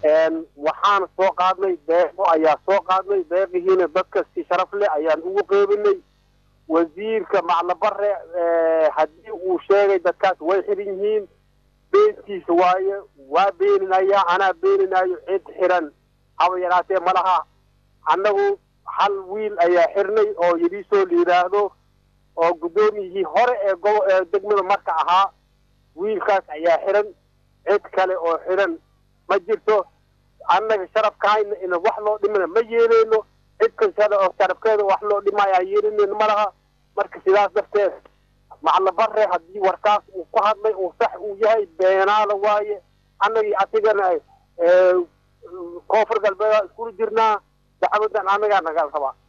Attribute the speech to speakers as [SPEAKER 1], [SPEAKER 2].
[SPEAKER 1] waxaan soo qaadnay deeqo ayaa soo qaadnay deeqihiina dadka si sharaf leh ayaan ugu qeybinay wasiirka maclabare haddii uu sheegay dadkaas way xiran yihiin beentiisa waaye waa beeninaya anaa beeninayo cid xiran haba yaraatee ma laha annagu hal wiil ayaa xirnay oo yidhiisoo la yidhaahdo oo guddoomiyihii hore ee gobo ee degmada marka ahaa wiilkaas ayaa xiran cid kale oo xiran ma jirto annaga sharafkahayna ina wax loo dhimana ma yeeleyno cid kasta oo sharafkeeda wax loo dhimaya aan yeelinayno ma laha marka sidaas darteed maclabare haddii warkaas uu ku hadlay uu sax uu yahay beenaala waaye annagii asigana koonfur galbeeda iskula jirnaa dacwadan annagaa naga rabaa